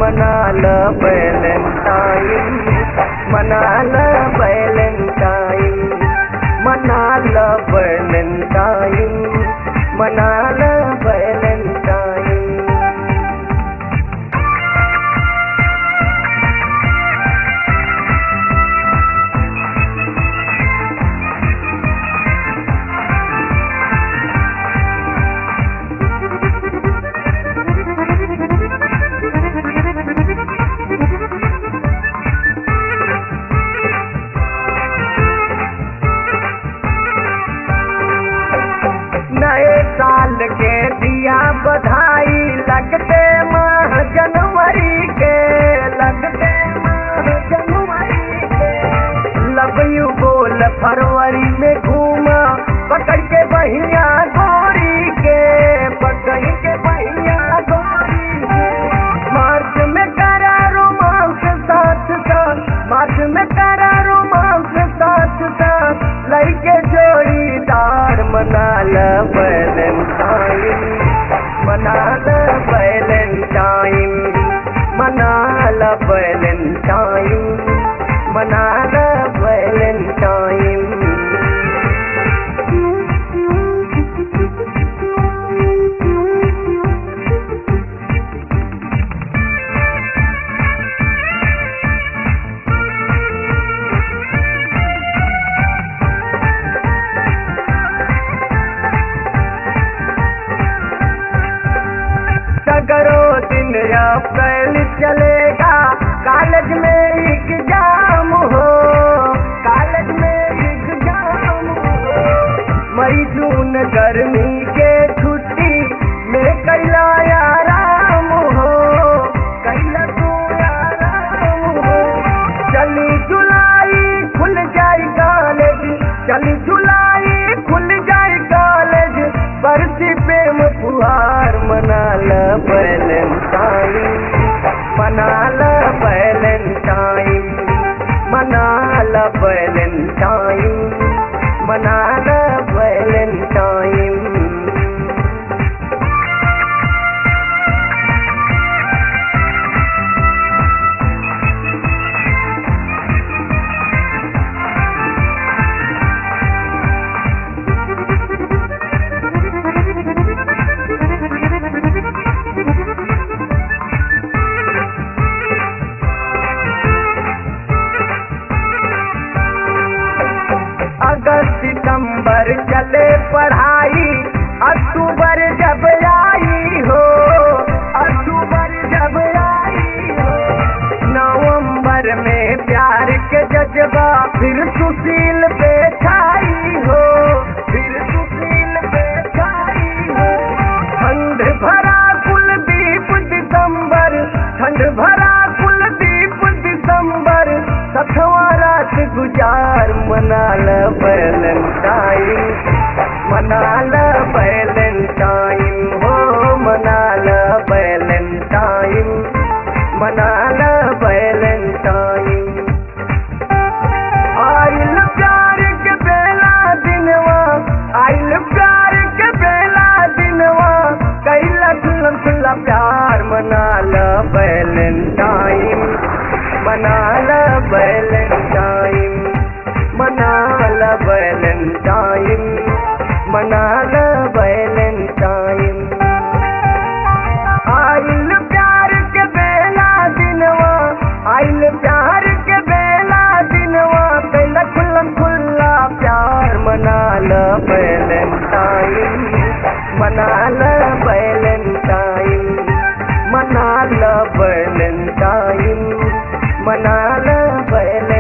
मना ल बैलेंटाइन मना ल बैलेंटाइन मना ल बैलेंटाइन मना ल बैलेंटाइन नए साल के दिया बधाई लगते माह जनवरी के लगते माह जनवरी के लव यू बोल फरवरी में घूमा पकड़ के बहिया गोरी के पकड़ के बहिया गोरी के मार्च में करा रोमांस साथ साथ मार्च में करा रोमांस साथ साथ लइके जोड़ीदार मना ल बैलेंटाइन मना ल बैलेंटाइन मना ल बैलेंटाइन मना ल बैलेंटाइन सगरो दिन अप्रैल चलेगा कॉलेज में एग्जाम हो कॉलेज में एग्जाम हो मई जून गर्मी के छुट्टी में कैला आराम हो कैला तू आराम हो चली जुलाई खुल जाए कॉलेज चली जुलाई खुल जाए कॉलेज बरसी प्रेम फुहार मना ल बैलेंटाइन मना ल बैलेंटाइन मना ल बैलेंटाइन मना ल बैलेंटाइन अगस्त सितंबर चले पढ़ाई अक्टूबर जब आई हो अक्टूबर जब आई हो नवंबर में प्यार के जज्बा फिर सुशील पे छाई हो फिर सुशील पे छाई हो ठंड भरा कुलदीप दिसंबर ठंड भरा कुलदीप दिसंबर सखवा रात गुजार मना ल बैलेंटाइन मना ल बैलेंटाइन हो मना ल बैलेंटाइन मना ल बैलेंटाइन आइल प्यार के बेला दिनवा आइल प्यार के बेला दिनवा कैला खुल्ला खुल्ला प्यार मना ल बैलेंटाइन मना ल बैलेंटाइन मना ल बैलेंटाइन मना ल बैलेंटाइन आइल प्यार के बेला दिनवा आइल प्यार के बेला दिनवा कैला खुल्ला खुल्ला प्यार मना ल बैलेंटाइन मना ल बैलेंटाइन मना ल बैलेंटाइन मना ल बैलेंटाइन